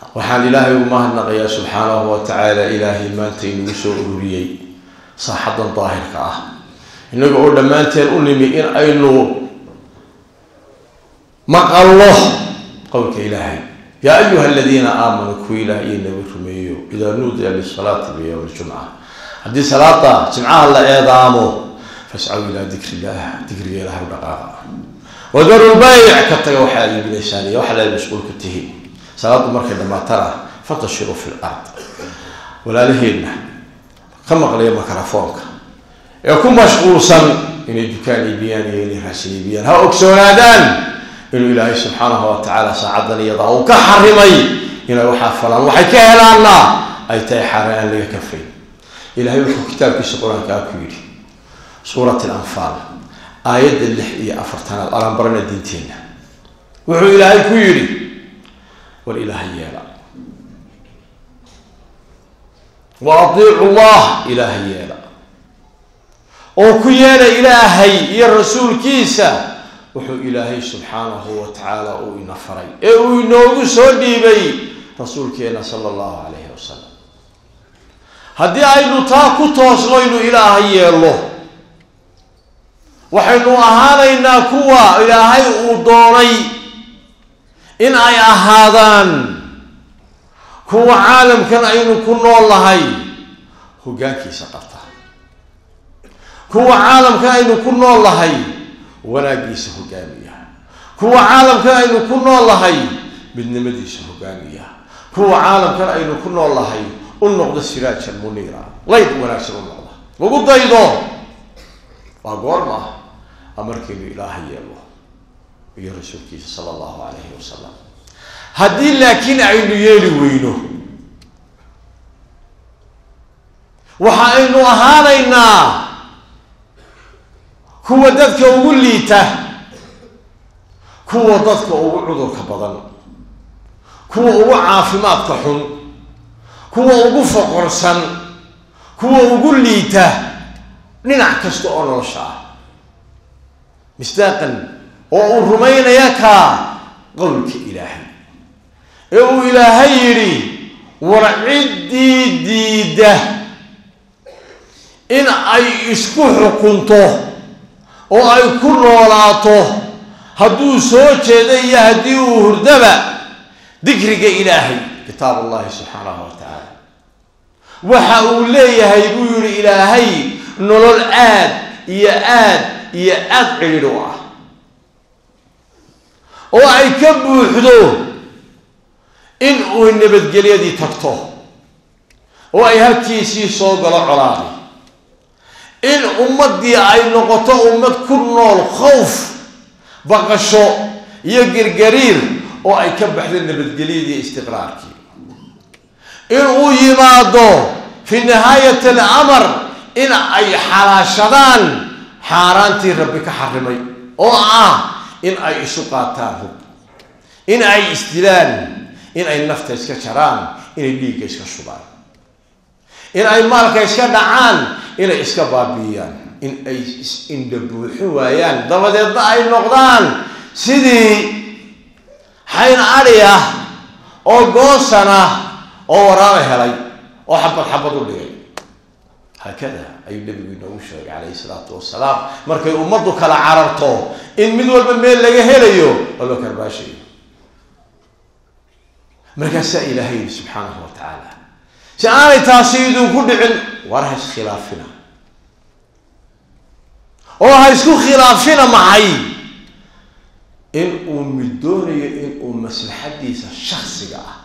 waxaan ilaahay ugu mahadnaqayaa subxaanahu wa tacaala ilaahay maanta inagu soo ururiyey saaxadan daahirka ah innaga oo dhammaanteen u nimi in aynu maqallo qowlka ilaahay yaa ayuha aladiina aamanuu kuwa ilaah iyo nabi rumeeyo idaa nuudiya lisalaati biyowmi ljumca haddii salaada jimcaha la eedaamo fascaw ilaa dikri illah dikriga ilahay u dhaqaaqa wadaru lbayc ka taga waxaa iibinaysaan iyo waxaa la mas-uul ka tihiin salaadu markay dhammaatana fantashiruu fi lard walaalaheenna ka maqlaya mikrofoonka ee ku mashquulsan inay dukaan iibiyaan iyo inay raashin iibiyaan ha ogsoonaadaan inuu ilaahay subxaanahu wa tacaala saacadan iyadaa uu ka xarimay inay waxaa falaan waxay ka helaanna ay tahay xaaraan aan laga kafayn ilahay wuxuu kitaabkiisa qur-aankaa ku yidhi suurat alanfaal aayadda lix iyo afartanaad alaan barana diinteenna wuxuu ilaahay ku yidhi war ilaahay yeela wa adiicu llah ilaahay yeela oo ku yeela ilaahay iyo rasuulkiisa wuxuu ilaahay subxaanahu wa tacaala uu ina faray ee uu inoogu soo dhiibay rasuulkeena sala allahu calayhi wasalam haddii aynu taa ku toosno inu ilaahay yeelno waxaynu ahaanaynaa kuwa ilaahay uu doonay in ay ahaadaan kuwa caalamkan aynu ku nool nahay hoggaankiisa qabta kuwa caalamkan aynu ku nool nahay wanaaggiisa hogaamiya kuwa caalamkan aynu ku nool nahay midnimadiisa hogaamiya kuwa caalamkan aynu ku nool nahay u noqda siraajan muniira layb wanaagsan u noqda lagu daydo waa goorma amarkaynu ilaaha yeelo iyo rasuulkiisa sala allahu calayhi wasalam haddii laakiin aynu yeeli weyno waxa aynu ahaanaynaa kuwa dadka ugu liita kuwa dadka ugu cudurka badan kuwa ugu caafimaadka xun kuwa ugu foqorsan kuwa ugu liita dhinac kasta oo nolosha ah misdaaqan oo uu rumaynaya kaa qowlka ilaahay ee uu ilaahay yidhi war ciddii diida in ay isku xukunto oo ay ku noolaato hadduu soo jeeda iyo haddii uu hurdaba dikriga ilaahay kitaab allahi subxaanahu wa tacaala waxa uu leeyahay buu yihi ilaahay nolol aad iyo aad iyo aad cidhidh u ah oo ay ka buuxdo in uu nabadgelyadii tagto oo ay halkiisii soo galo colaaday in ummaddii ay noqoto ummad ku nool khowf baqasho iyo girgariir oo ay ka baxdo nabadgelyadii istiqraarkii in uu yimaado fi nihaayat alamar in ay xalaashadaan xaaraantii rabbi ka xarimay oo ah in ay isu qaataan hub in ay isdilaan in ay nafta iska jaraan inay dhiigga iska shubaan in ay maalka iska dhacaan inay iska baabi'iyaan in ay is-indha buuxin waayaan dabadeedna ay noqdaan sidii xayn adhi ah oo goosan ah oo waraaba helay oo xabad xabad u dhigay haakada ayuu nabigu inoogu sheegay calayhi salaatu wasalaam markay ummaddu kala cararto in mid walba meel laga helayo oo loo karbaashayo markaasaa ilaahay yidhi subxaanahu wa tacaala si aanay taasi idinku dhicin war ha iskhilaafina oo ha isku khilaafina maxay in uu mid doonayo in uu maslaxadiisa shaksiga ah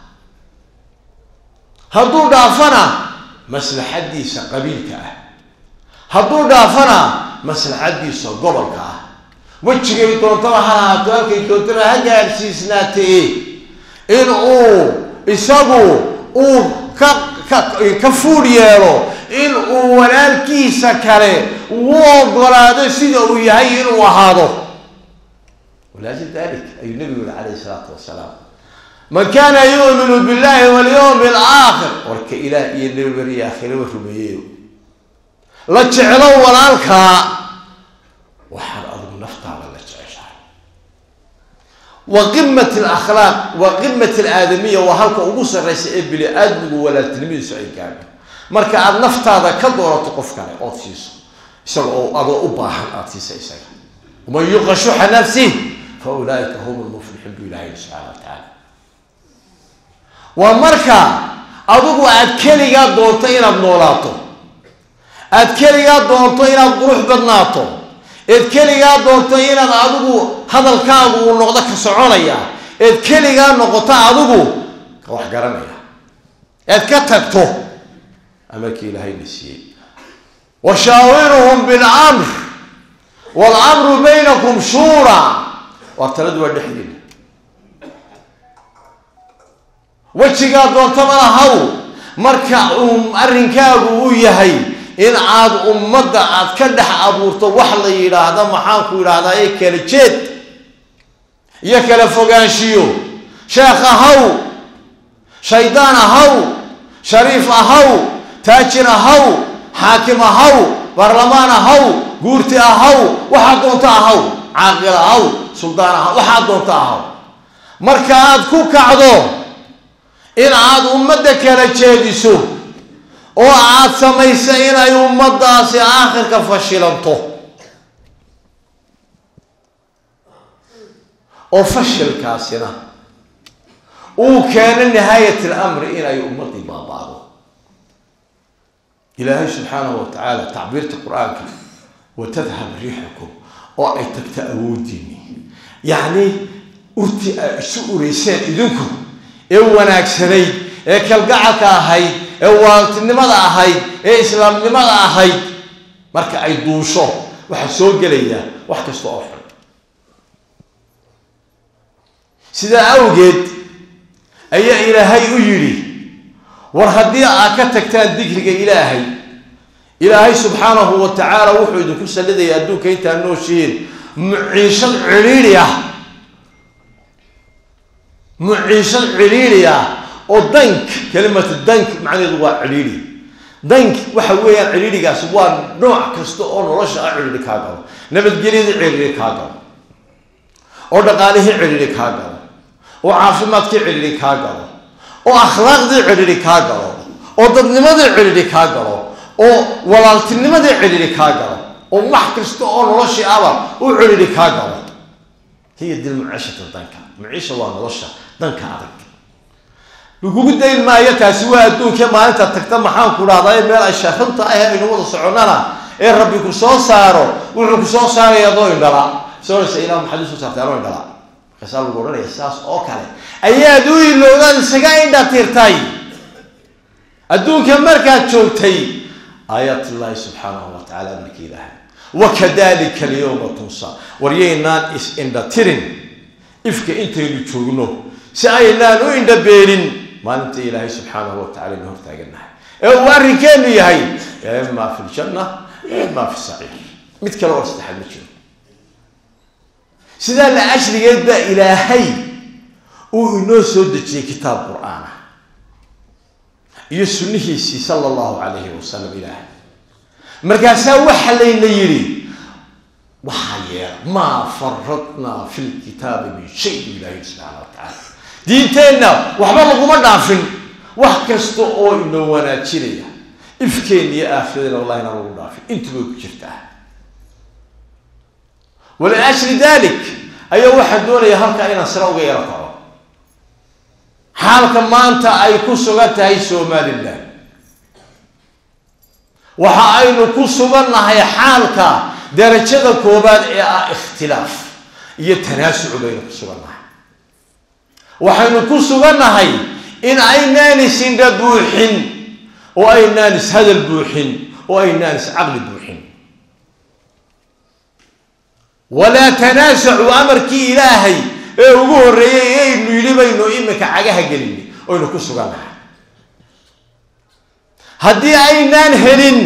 hadduu dhaafana maslaxadiisa qabiilka ah hadduu dhaafana maslaxadiisa gobolka ah wejigay doontaba ha ahaato halkay doontaba ha gaadhsiisnaatee in uu isagu uu ka ka ka fuudh yeelo in uu walaalkiisa kale uu ogolaado sida uu yahay inuu ahaado walaajil dalik ayuu nabigu yihi calayhi salaatu wasalaam man kaana yu'minu billahi walyawmi alaakhir warka ilaah iyo nabi beriya aakhiraba rumeeyeyo la jeclo walaalkaa waxaad adigu naftaada la jeceshahay wa qimat alakhlaaq wa qimat alaadamiya waa halka ugu sarraysa ee bini aadmigu walaaltinimadiisu ay gaadho marka aada naftaada ka doorato qof kale ood siiso isaga oo adoo u baahan aada siisa isaga waman yuqa shuxa nafsih fa ulaaika hum lmuflixuun bu ilahay subxana wa tacaala waa marka adigu aada keligaa doonto inaad noolaato aada keligaa doonto inaad qurux badnaato eed keligaa doonto inaad adigu hadalkaagu uu noqdo ka soconaya eed keligaa noqoto adigu ka wax garanaya eed ka tagto amarkii ilaahayna siiyey washaawiruhum bilmr wاlmru baynakum shuura waa taladu waa dhexdeeda wejigaa doontabana haw marka uu arrinkaagu uu yahay in aad ummadda aad ka dhex abuurto wax la yidhaahda maxaanku yidhaahdaa ee kala jeed iyo kala fogaanshiyo sheekh ahaw shaydaan ahaw shariif ahaw taajir ahaw xaakim ahaw baarlamaan ahaw guurti ahaw waxaad doonto ahaw caaqil ahaw suldaan ahaw waxaad doonto ahaw marka aad ku kacdo in aad ummadda kala jeediso oo aad samaysa inay ummaddaasi aakhirka fashilanto oo fashilkaasina uu keeno nihaayat alamri inay ummaddii baaba'do ilaahay subxaanahu wa tacaala tacbiirta qur-aanka wa tadhab riixakum oo ay tagto awoodiini yacni urti ay isu ureyseen idinku ee wanaagsanayd ee kalgacalka ahayd ee waaltinimada ahayd ee islaamnimada ahayd marka ay duusho waxaa soo gelaya wax kasta oo xun sidaa awgeed ayaa ilaahay u yidhi war haddii aad ka tagtaan dikriga ilaahay ilaahay subxaanahu wa tacaala wuxuu idinku sallidaya adduunka intaad nooshihiin muciishad cidhiidhi ah muciishad cidhiidhi ah oo dank kelimatu dank macnaheedu waa cidhiidhi dank waxa weeyaan cidhiidhigaasi waa nooc kasta oo nolosha ah cidhiidhi kaa galo nabadgelyadii cidhiidhi kaa galo oo dhaqaalihii cidhiidhi kaa galo oo caafimaadkii cidhiidhi kaa galo oo akhlaaqdii cidhiidhi kaa galo oo dadnimadii cidhiidhi kaa galo oo walaaltinimadii cidhiidhi kaa galo oo wax kasta oo noloshii aba u cidhiidhi kaa galo hiya dil muciishata danka muciisha waa nolosha danka adag lagugu dayn maayo taasi waa adduunkee maalinta tagta maxaanku dhahdaa ee meel ay shaarunta ah aynu wada soconnana ee rabbi ku soo saaro wuxuu ku soo saaraya adoo indhala soonaysa ilah maxaad usoo saartay anoo indhala markaasaa lagu odhanaya sidaas oo kale ayaad u ilowdaad isaga indha tirtay adduunka markaad joogtay aayaat illaahi subxaanahu wa tacala amarka ilaahay wakadalika alyawma tunsa waryaynaan is indha tirin ifka intaynu joogno si aynaan u indha beelin maalinta ilaahay subxaanahu wa tacala inu hortaaganahay ee uu arrinkeenu yahay ima fi ljanna ima fi saciir mid kale oo saddexaad ma jiro sidaa la ashrigeed baa ilaahay uu inoo soo dejiyey kitaab qur-aanah iyo sunnihiisii sala allahu calayhi wasalam ilaahay markaasaa waxa layna yidhi waxaa yeela maa faradnaa fi lkitaabi min shay bu ilaahay subxaana wa tacaala diinteenna waxba laguma dhaafin wax kasta oo inoo wanaajinaya ifkeen iyo aakhiradeena wallahi inaan lagu dhaafin intubay ku jirtaa waliajli dalik ayaa waxaa doonaya halkaa inaan sare uga yaro kaco xaalka maanta ay ku sugan tahay somalilan waxa aynu ku sugannahay xaalka darajada koobaad ee ah ikhtilaaf iyo tanaasucu baynu ku sugannahay waxaynu ku sugannahay in aynaan isindha buuxin oo aynaan ishadal buuxin oo aynaan iscaqli buuxin walaa tanaasacu amarkii ilaahay ee ugu horreeyey ee aynu yidhi baynu iminka cagaha gelinay oynu ku sugannahay haddii aynaan helin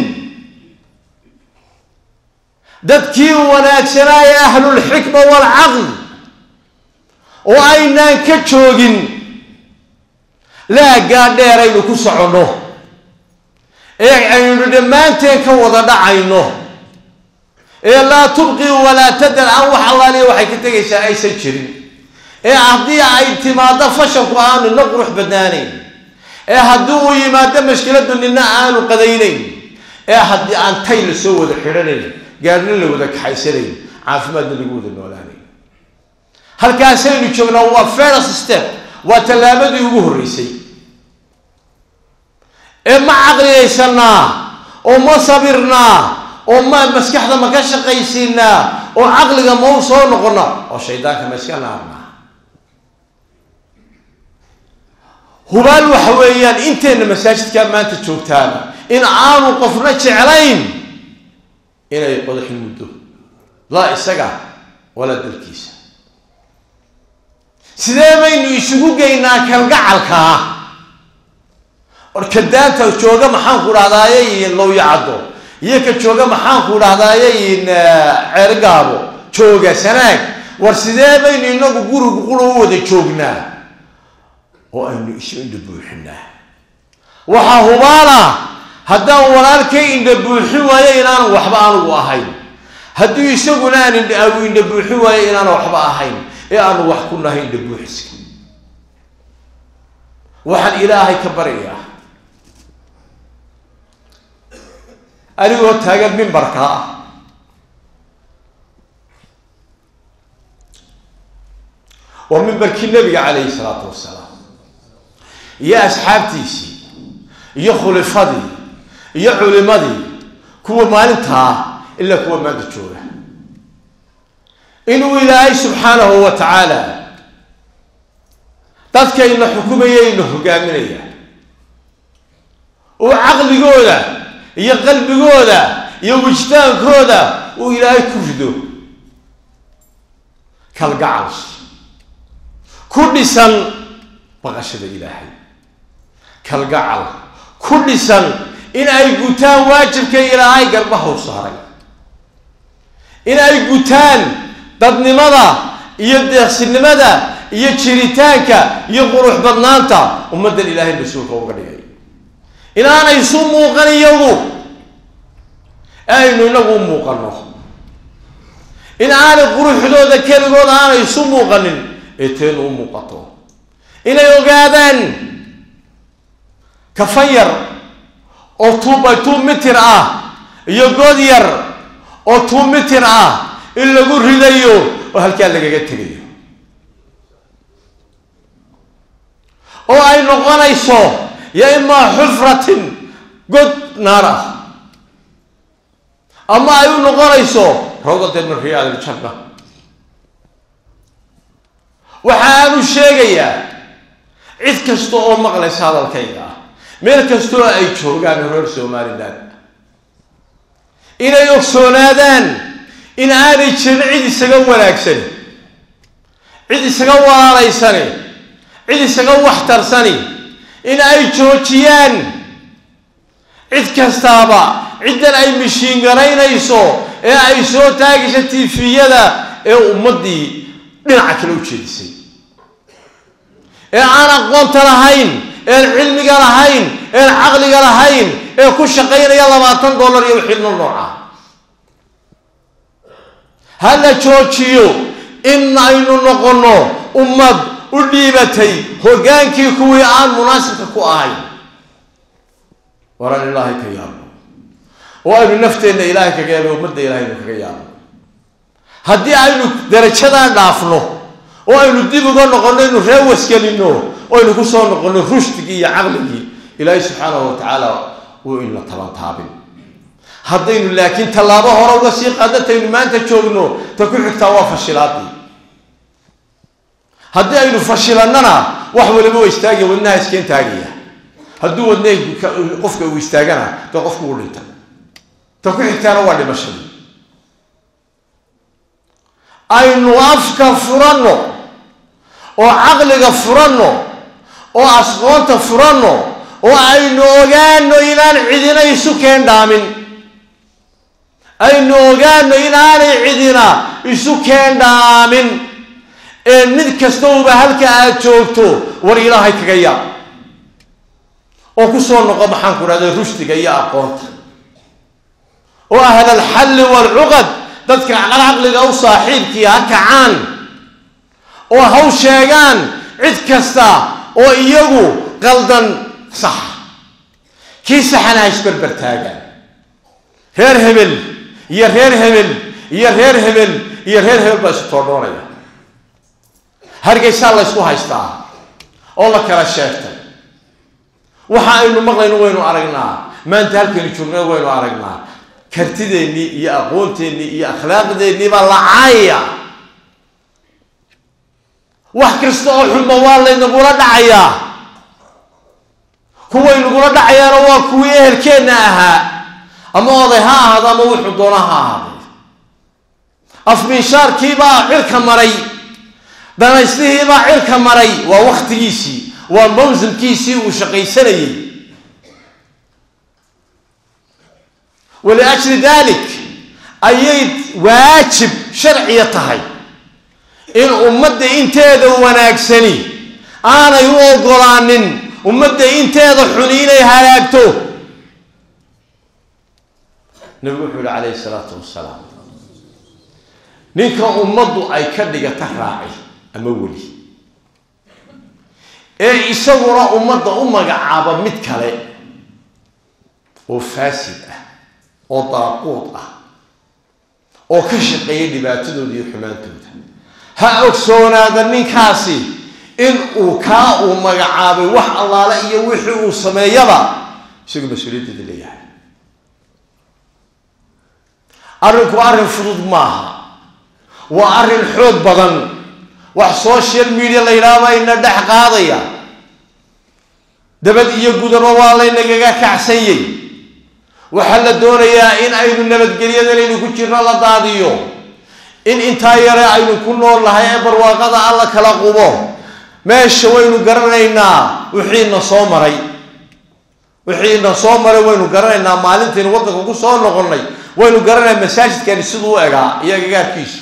dadkii wanaagsanaa ee ahlulxikma waalcaql oo aynaan ka joogin laaggaa dheer aynu ku soconno ee aynu dhammaanteen ka wada dhacayno ee laa tubqi walaa tadar aan wax allaaliya waxay ka tegaysaa aysan jirin ee haddii ay timaado fashalku aanu nina qurux badnaanayn ee haddii uu yimaado mashkiladu nina aanu qadaynayn ee haddii aan tay la soo wada xidhanayn gaarna la wada kaxaysanayn caafimaadna lagu wada noolaanayn halkaasaynu joognaa waa first step waa tallaabadii ugu horreysay ee ma caqliyaysanaa oo ma sabirnaa oo ma maskaxda ma ka shaqaysiinaa oo caqliga ma u soo noqona oo shaydaanka ma iska naarnaa hubaal waxa weeyaan inteenna masaajidkaa maanta joogtaana in aanu qofna jeclayn inay qodaxi muddo laa isaga walaa dalkiisa sidee baynu isugu geynaa kalgacalkaa or ka daanta jooga maxaanku dhahdaayay lowyacaddo iyo ka jooga maxaanku dhahdaayay ceergaabo jooga sanaag war sidee baynu inagu guriga qura u wada joognaa oo aynu isu indha buuxinaa waxaa hubaala haddaan walaalkay indha buuxin waayo inaanan waxba anigu ahayn haddii isaguna aan indhagu indha buuxin waayo inaanan waxba ahayn ee aanu wax ku nahay indha buuxiska waxaan ilaahay ka baryayaa anigoo taagan mimbarka ah waa mimbarkii nabiga calayhi salaatu wasalaam iyo asxaabtiisii iyo khulifadii iyo culimadii kuwa maalintaa ilaa kuwa maanta jooga inuu ilaahay subxaanahu wa tacaala dadkayna xukumayayna hogaaminaya uu caqligooda iyo qalbigooda iyo wijtaankooda uu ilaahay ku rido kalgacal ku dhisan baqashada ilaahay kalgacal ku dhisan in ay gutaan waajibka ilaahay garbaha u saaray in ay gutaan dadnimada iyo deeqsinimada iyo jiritaanka iyo qurux badnaanta ummaddan ilaahay mas-uulka uga dhigay inaanay isu muuqan iyagu aynu inagu u muuqano in aanay quruxdooda keligood aanay isu muuqanin ee teenu u muuqato inay ogaadaan kafan yar oo two by two mitir ah iyo god yar oo two mitir ah in lagu ridayo oo halkaa lagaga tegayo oo ay noqonayso ya imaa xufratin god naar ah ama ay u noqonayso rawdateen min riyaad iljanna waxa aanu sheegayaa cid kasta oo maqlaysa hadalkayga ah meel kastoo ay joogaan reer somalilan inay ogsoonaadaan in aanay jirin cid isaga wanaagsan cid isaga walaalaysani cid isaga waxtarsani in ay joojiyaan cid kastaaba ciddan ay mishiin garaynayso ee ay soo taagaysa tifiyada ee ummaddii dhinaca kale u jeedisay ee aan aqoonta lahayn een cilmiga lahayn een caqliga lahayn ee ku shaqaynaya labaatan dollar iyo xilno nooca ha la joojiyo in aynu noqonno ummad u dhiibatay hoggaankii kuwii aan munaasibka ku ahayn waran ilaahay ka yaabno oo aynu nafteenna ilaahay kaga yaabno ummadda ilaahaynu kaga yaabno haddii aynu darajadan dhaafno oo aynu dib uga noqonno inu ree wasgelinno oo aynu ku soo noqonno rushdigii iyo caqligii ilaahay subxaanahu wa tacaala wuu inla tabantaabin haddaynu laakiin tallaabo hore uga sii qaadantaynu maanta joogno ta ku xigtaa waa fashilaadii haddii aynu fashilannana wax waliba waa istaagaya wadnaha iskeen taagaya hadduu wadna qofka uu istaagana dee qofku uu dhinta ta ku xigtaana waa dhimashadii aynu afka furanno oo caqliga furanno oo asqoonta furanno oo aynu ogaano inaan cidina isu keendhaamin aynu ogaano inaanay cidina isu keendhaamin ee mid kastauba halka aad joogto war ilaahay kaga yaab oo ku soo noqo maxaan ku dhahda rushdiga iyo aqoonta oo ahla alxalli waalcuqad dadka caqliga u saaxiibkii ha kacaan oo haw sheegaan cid kasta oo iyagu qaldan saxa kii saxana ha isberber taagaan reer hebel iyo reer hebel iyo reer hebel iyo reer hebel baa isu toodhoonaya hargeysaa la ysku haystaa oo la kala sheegtay waxa aynu maqlayno waynu aragnaa maanta halkaynu joogna waynu aragnaa kartideennii iyo aqoonteennii iyo akhlaaqdeennii baa la caayaya wax kasta oo xunba waa laynagula dhacayaa kuway nagula dhacayaana waa kuwii ehelkeenna ahaa ama oday ha ahaado ama wuxuu doona ha ahaaday afmiishaarkiibaa cirka maray danaystihiibaa cirka maray waa waktigiisii waa mawsimkiisii uu shaqaysanayey waliajli dalik ayay waajib sharciya tahay in ummadda inteeda wanaagsani aanay u ogolaanin ummadda inteeda xuni inay halaagto nabigu wuxuu yihi calayhi salaatu wasalaam ninka ummaddu ay ka dhigata raaci ama weli ee isaguna ummadda u magacaaba mid kale oo faasid ah oo daaquud ah oo ka shaqeeya dhibaatadooda iyo xumaantooda ha ogsoonaada ninkaasi in uu kaa uu magacaabay wax allaale iyo wixii uu sameeyaba isagu mas-uuliyaddeeda leeyahay arrinku arrin fudud maaha waa arrin xoog badan wax social media la yidhaahba ina dhex qaadaya dabad iyo gudaba waa laynagaga kacsanyay waxaa la doonayaa in aynu nabadgelyadanaynu ku jirno la daadiyo in intaa yare aynu ku nool nahay ee barwaaqada alla kala qubo meesha waynu garanaynaa wixiina soo maray wixiina soo maray waynu garanaynaa maalintaynu waddanka ku soo noqonnay waynu garanaynaa masaajidkani siduu u egaa iyo agagaarkiisu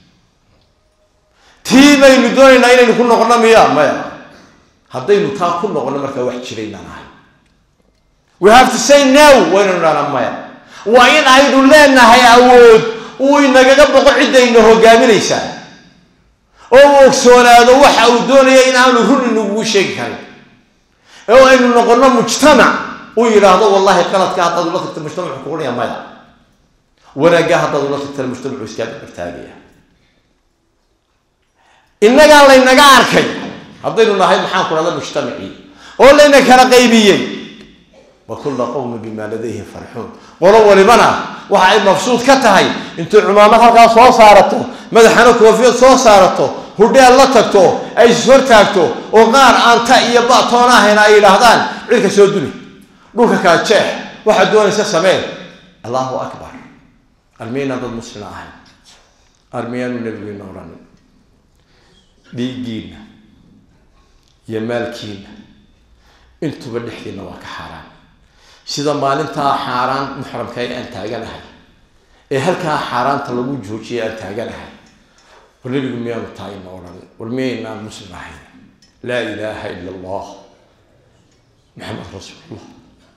tii baynu doonaynaa inaynu ku noqono miya maya haddaynu taa ku noqono markaa wax jiraynaan ahay we have to say no waynanu dhahnaa maya waa in aynu leenahay awood uu inagaga boqo ciddayna hogaaminaysaa oo uu ogsoonaado waxa uu doonaya in aanu run inagugu sheegi karin oo aynu noqono mujtamac uu yidhaahdo wallahi qaladka haddaad ula tagta mujtamacu kuqunaya maya wanaagga haddaad ula tagtana mujtamacu iskaa dabartaagaya innagaa laynaga arkay haddaynu nahay maxaan ku dhahda mujtamacii oo layna kala qaybiyey wa kulla qowmin bimaa ladayhim farxuun qolo walibana waxa ay mafsuud ka tahay intay cumaamad halkaa soo saarato madaxana koofiyad soo saarato hudheel la tagto ay is hortaagto oo qaar aan ta iyo batoona ahayn ay yidhaahdaan cirka soo duli dhulka kala jeex waxaad doonaysa sameen allahu akbar armiyaynaan dad muslima ahayn armiyaanu nabigeena odhanin dhiiggiina iyo maalkiina intuba dhexdiina waa ka xaaraan sida maalintaa xaaraan muxramkay aan taaganahay ee halkaa xaaraanta lagu joojiyay aan taaganahay war nebigu miyaanu taagina odhan war miyaynaan muslim ahayn laa ilaaha ila allah maxamed rasuulullah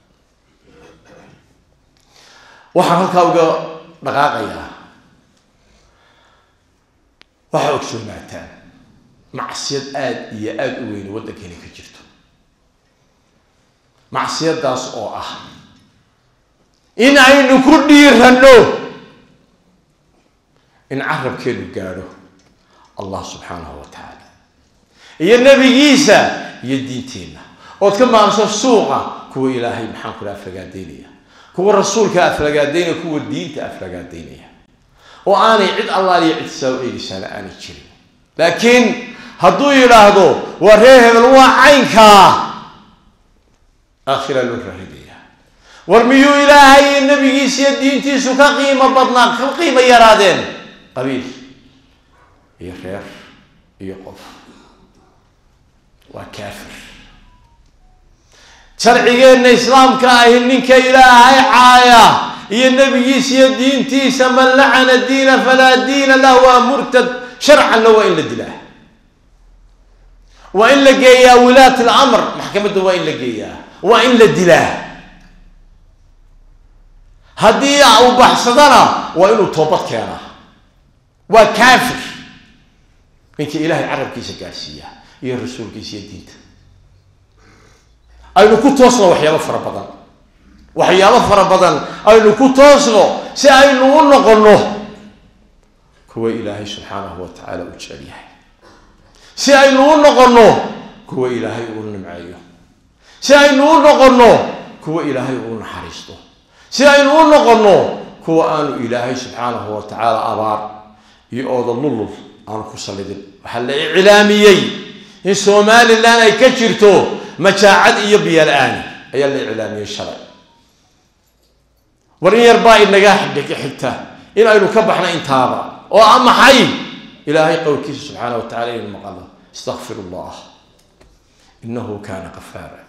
waxaan halkaa uga dhaqaaqayaa waxaa ogsoonaataan macsiyad aada iyo aada u weyne waddankeena ka jirto macsiyadaas oo ah in aynu ku dhiiranno in carabkeenu gaadho allah subxaanahu wa tacaala iyo nebigiisa iyo diinteenna ood ka maamso suuqa kuwa ilaahay maxaan kula aflagaadaynaya kuwa rasuulka aflagaadaynaya kuwa diinta aflagaadaynaya oo aanay cid allaaliyo cid saa u eegaysaana aanay jirin laakiin hadduu yidhaahdo waa reer hebel waa caynkaa aakhira loo raahidaya war miyuu ilaahay iyo nabigiisa iyo diintiisu ka qiimo badnaa ka qiimo yaraadeen qabiil iyo reer iyo qof waa kaafir sharcigeenna islaamka ahi ninka ilaahay caaya iyo nabigiisa iyo diintiisa man lacana diina falaa diina lah waa murtad sharcanna waa in la dilaa waa in la geeyaa wilaat alamr maxkamadda waa in la geeyaa waa in la dilaa haddii uu baxsadana waa inuu toobad keenaa waa kaafir ninkii ilaahay carabkiisa gaadhsiiya iyo rasuulkiisa iyo diinta aynu ku toosno waxyaabo fara badan waxyaabo fara badan aynu ku toosno si aynu u noqonno kuwa ilaahay subxaanahu wa tacaala u jecel yahay si aynu u noqonno kuwa ilaahay uu nimceeyo si aynu u noqonno kuwa ilaahay uu naxariisto si aynu u noqonno kuwa aanu ilaahay subxaanahu wa tacaala abaar iyo ooda lulul aanu ku sallidin waxaa la iclaamiyey in somalilan ay ka jirto majaacad iyo biyola-aan ayaa la iclaamiyey shalay war in yar baa inaga xigta in aynu ka baxno intaaba oo a maxay ilaahay qowlkiisa subxaana wa tacala inaynu maqalo istakfir allah inahu kana qafaara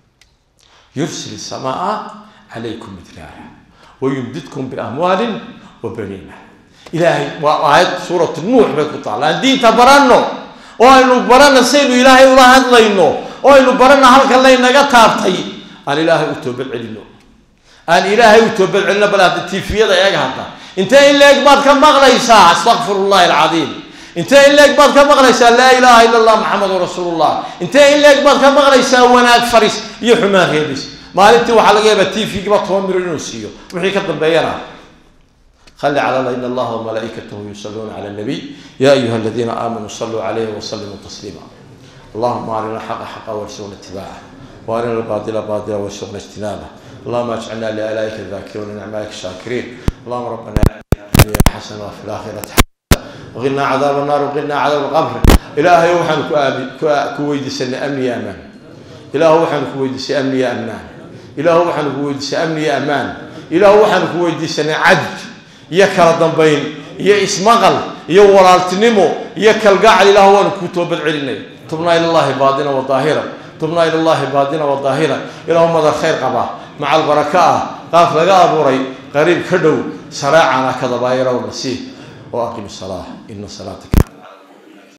yursil samaa calaykum midraara wayumdidkum biamwaalin wa baniina ilaahay waa aayad suuratu nuux bay ku taalla aan diinta baranno oo aynu barana saynu ilaahay ula hadlayno oo aynu barana halkan laynaga taabtay aan ilaahay u toobad celino aan ilaahay u toobad celino bal hadda tifiyada eeg hadda intee in leeg baad ka maqlaysaa astakfir llahi alcadiim intee in leeg baad ka maqlaysaa laa ilaaha ila allah maxamedun rasuulullah intee in leeg baad ka maqlaysaa wanaag faris iyo xumaan reebis maalintii waxaa laga yaabaa tv-giba toban miro inuu siiyo wixii ka dambeeyana خلي على الله إن الله وملائكته يصلون على النبي يا أيها الذين آمنوا صلوا عليه وسلموا تسليما اللهم أرنا الحق حقا وارزقنا اتباعه وأرنا الباطل باطلا وارزقنا اجتنابه اللهم اجعلنا لآلائك الذاكرين ونعمائك الشاكرين اللهم ربنا آتنا حسنة وفي الآخرة حسنة وقنا عذاب النار وقنا عذاب القبر إلهي وحن كويد سنة أمني يا أمان إلهي وحن كويد سنة أمني يا أمان إلهي وحن كويد سنة أمني يا أمان إلهي وحن كويد سنة عدل iyo kala dambayn iyo ismaqal iyo walaaltinimo iyo kalgacal ilaah waanu kuu toobad celinay tubnaa ilallahi baadina wa daahira tubnaa ilallahi baadina wa daahira ilaahu madar khayr qaba macal baraka ah qaaf laga abuuray qariib ka dhow saraacana kadabaayara wa nasiih wa aqim salaa ina salaataka